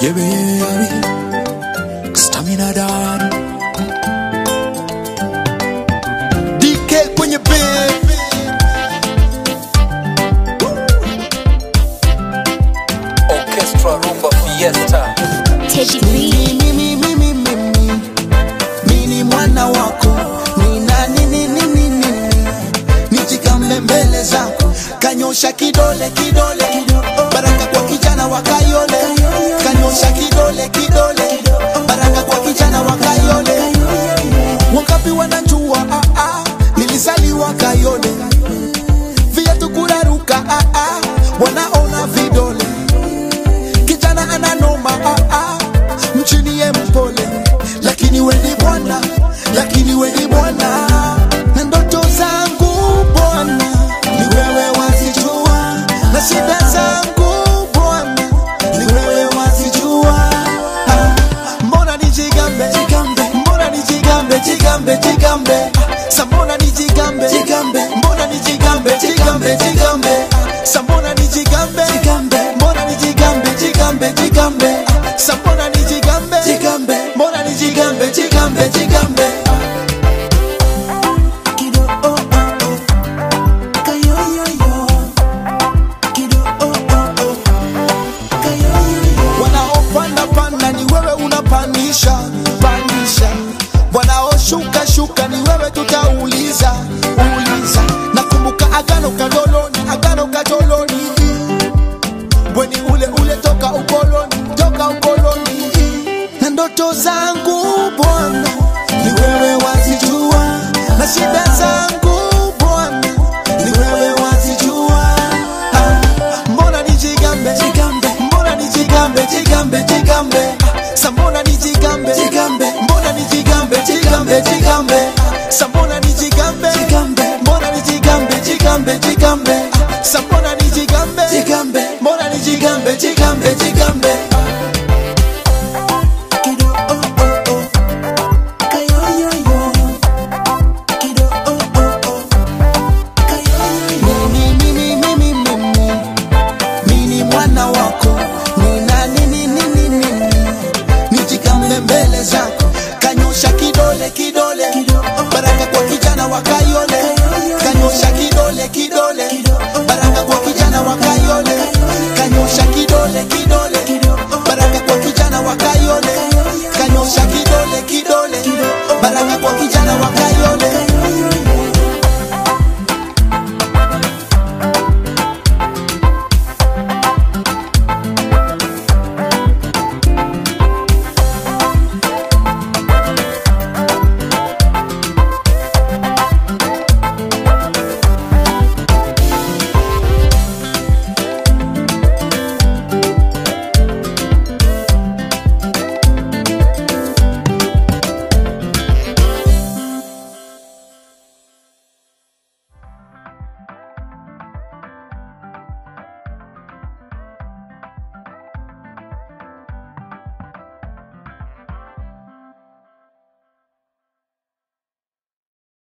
yebeyabi stamina dad DK kwenye bed Orchestra Rumba Fiesta. Teddy B. mimi mimi mimi mimi mwana wako nina nini nini nini nijikambe mbele zako kanyosha kidole kidole baraka kwa kijana wa kayole kanyosha kidole kidole baraka kwa kijana wa kayole wangapi wanajua ah, ah, nilizaliwa kayole viatu kuraruka ah, ah, wanaona vidole kijana ananoma ah, ah, mchini ye mpole lakini weni bwana lakini weni bwana na ndoto zangu bwana ni wewe wazijua na shida zangu bwana ni wewe wazijua ah, mbona nijigambe mbona nijigambe jigambe jigambe ah, sa mbona nijigambe mbona nijigambe jigambe jigambe ah, sa mbona nijigambe mbona nijigambe jigambe jigambe ah, sa mbona nijigambe mbona nijigambe jigambe jigambe ah. Kido, oh, oh, oh. Kayoyoyo. Kido, oh, oh, oh. wanaopanda panda ni wewe unapandisha pandisha wanaoshuka shuka ni wewe tutauliza uliza nakumbuka agano kadoloni agano kadoloni weni ule ule toka ukoloni toka ukoloni na ndoto zangu bwana ni wewe wazijua na shida zangu bwana ni wewe wazijua ah, mbona nijigambe mbona nijigambe jigambe jigambe ah, sa mbona nijigambe mbona nijigambe jigambe jigambe ah, sa mbona nijigambe mbona nijigambe jigambe jigambe ah, sa mbona nijigambe mbona nijigambe jigambe jigambe ah. Kido, oh, oh, oh. Kayoyoyo. Kido, oh, oh, oh. Mimi, mimi, mimi, mimi. Mimi mwana wako nina nini nini nini nijikambe mbele zako kanyosha kidole kidole baraka kwa kijana wa kayole kanyosha kidole kidole baraka kwa kijana wa kayole kanyosha kidole kidole baraka kwa kijana wa kayole kanyosha kidole kidole baraka kwa kijana wa kayole